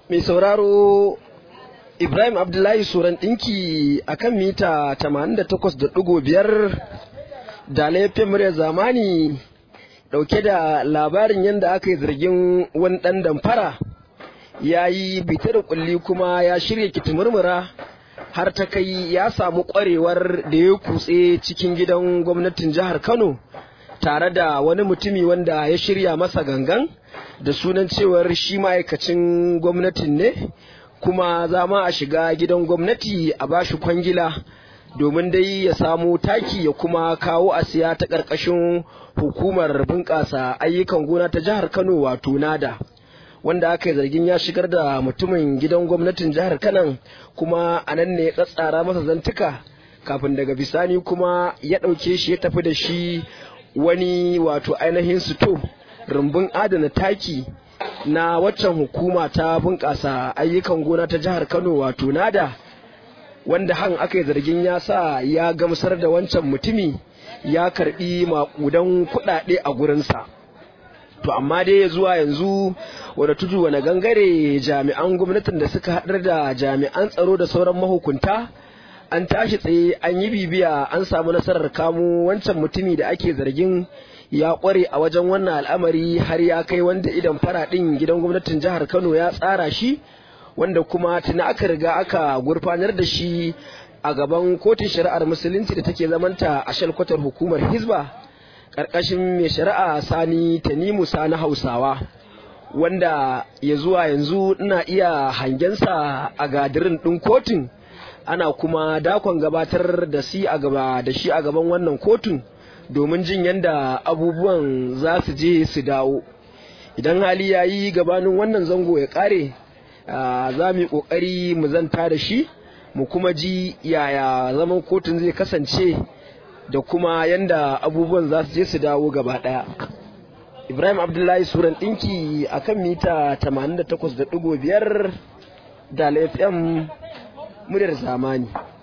mai sauraro Ibrahim Abdullahi Suran ɗinki a kan mita 88.5 da laifin murya zamani ɗauke da labarin yadda aka yi zargin wani ɗan damfara ya yi bita da kulli kuma ya shirya kitimurmura har ta kai ya samu ƙwarewar da ya kutse cikin gidan gwamnatin jihar Kano tare da wani mutumi wanda ya shirya masa gangan da sunan cewar shi ma'aikacin gwamnatin ne kuma za ma a shiga gidan gwamnati a bashi kwangila domin dai ya samu taki ya kuma kawo a siya ta ƙarƙashin hukumar bunƙasa ayyukan gona ta jihar kano wato nada wanda aka yi zargin ya shigar da mutumin gidan gwamnatin jihar kanan kuma a nan ne ya tsatsara masa zantuka kafin daga bisani kuma ya ɗauke shi ya tafi da shi wani wato ainihin sito rumbun adana taki na waccan hukuma ta bunƙasa ayyukan gona ta jihar kano wato nada wanda han aka yi zargin ya sa ya gamsar da wancan mutumi ya karbi maƙudan kuɗaɗe a gurinsa to amma dai zuwa yanzu wadda tudu wani gangare jami'an gwamnatin da suka haɗar da jami'an tsaro da sauran mahukunta an tashi tsaye an yi bibiya an samu nasarar kamo wancan mutumi da ake zargin ya kware a wajen wannan al'amari har ya kai wanda idan faraɗin gidan gwamnatin jihar kano ya tsara shi wanda kuma tuni aka riga aka gurfanar da shi a gaban kotun shari'ar musulunci da take zamanta a shalkwatar hukumar hizba ƙarƙashin mai shari'a sani tanimu sani hausawa wanda ya zuwa yanzu ina iya hangensa a gadirin ɗin kotun ana kuma dakon gabatar da shi a gaba da shi a gaban wannan kotun domin jin yadda abubuwan za su je su dawo idan hali ya yi gabanin wannan zango ya kare za mu yi kokari mu zanta da shi mu kuma ji yaya zaman kotun zai kasance da kuma yadda abubuwan za su je su dawo gaba daya ibrahim abdullahi suran ɗinki a kan mita 88.5 da fm muryar zamani